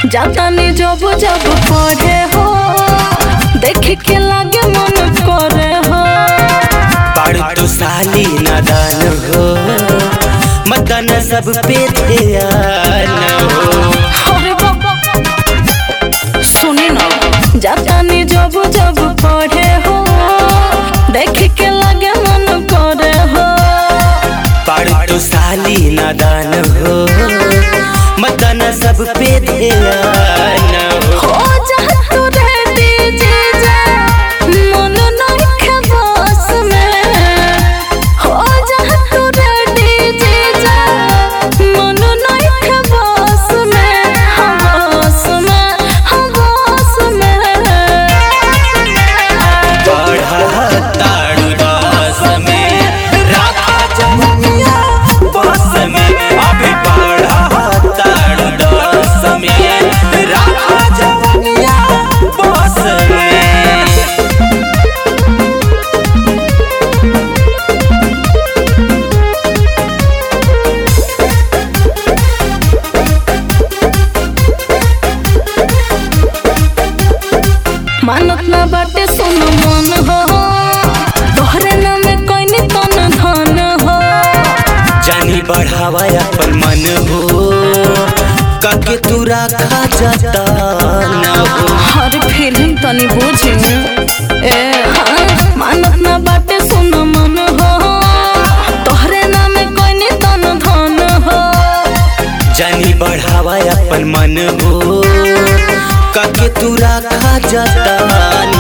जातानी जब जब पढ़े हो देख के लागे मन करे हो पढ़ तो साली नादान हो मतन सब पे ध्यान हो अरे बाबा सुनी ना जातानी जब जब पढ़े हो देख के लागे मन करे हो पढ़ तो साली नादान हो मतन सब पे ध्यान हो हो जा तू रेडी जीजा मन नइखे बस में हो जा तू रेडी जीजा मन नइखे बस में हम बस में हम बस में पढ़ा ताड़ू बस में राखा जमुनिया बस में अभी पढ़ा ताड़ू दस में राखा जमुनिया बस में मानत ना बाटे सुन मन हो तोहरे नाम कोई तन धन हो जानी बढ़ावा अपन मन हो काके तू राखा जाता न हो हर फीलिंग तनी बुझी ए हाँ मानत ना बाटे सुन मन हो तोहरे नाम कोई तन धन हो जानी बढ़ावा अपन मन हो काके तू राखा जाता न